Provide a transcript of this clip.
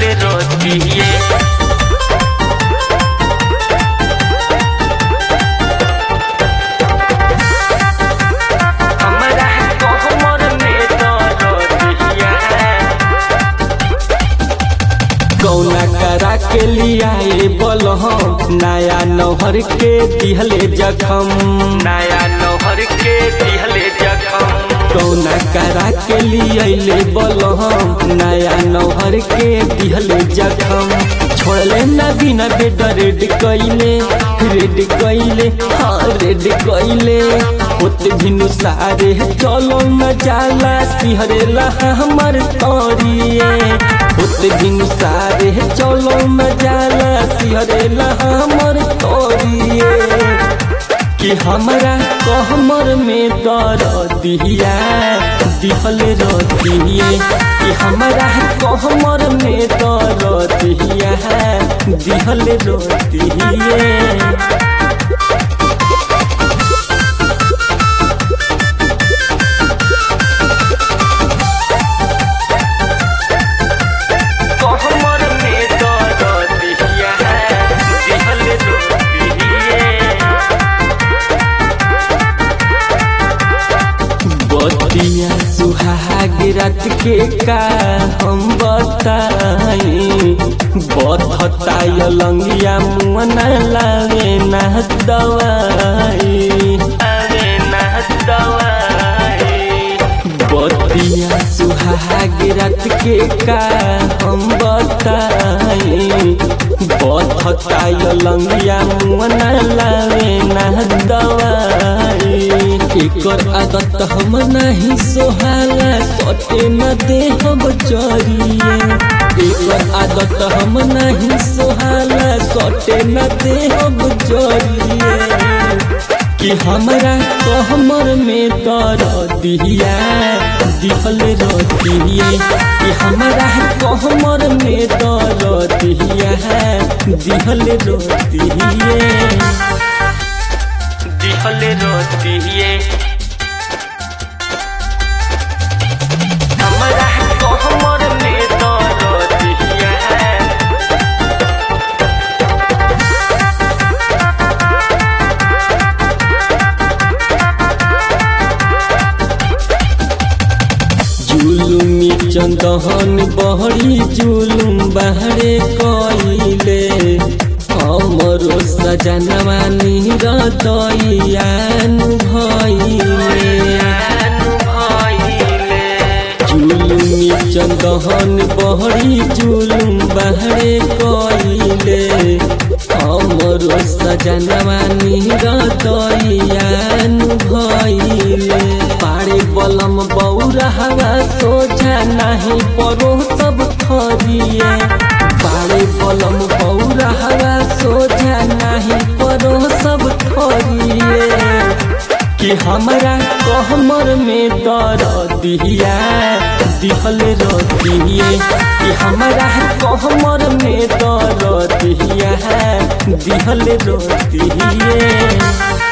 दिहल रोतिए हमरा कोहमर में दरदिया कौना करा के लियाए बलहम नया नौहर के दिहले जखम नया नौहर के दिहले जखम कौना करा के लियाइले बलहम नया नौहर के दिहले जखम छोड़ले न बिना बेड रेड कइले रेड कइले हाँ रेड कइले होत भिनु सारे चलो न जाला सिहरेला हमर तोरिए होत भिनु सारे चलो न जाला सिहरेला हमर तोरिए कि हमरा कहमर में दर दिया दिहल रतिए कि हमरा कहमर में दर दिया दिहल रतिए कोहमर में दरदिया दिहल रोतिए बतिया सुहाग रात के का हम बताई बधता लंगिया मुअना लागे ना दवाई अरे ना दवाई बतिया सुहाग रात के का हम बताई बधता लंगिया मुअना लागे ना दवाई एकर आदत हम नहीं सोहाला सटे न दे हम चरिए एकर आदत हम नहीं सोहाला सटे न दे हम चरिए कि हमरा कहमर में तर दिया दिहल रतिए कि हमरा कहमर में तर दिया दिहल रतिए दिहल रोतिए हमरा कोहमर में दरदिया जुलुमी चंदहन बहरी जुलुम बहरे कइले हमरो सजनवा निरदयान भइले जुलुमी चंदहन बहरी जुलुम बहरे कइले हमरो सजनवा निरदयान भइले पारे बलम बौरहवा सोझा नाही परो सब खरिए पारे बलम बौरहवा सोझा नाही परो सब खरिए कि हमरा कहमर में दर दिया दिहल रतिए कि हमरा कहमर में दर दिया दिहल रतिए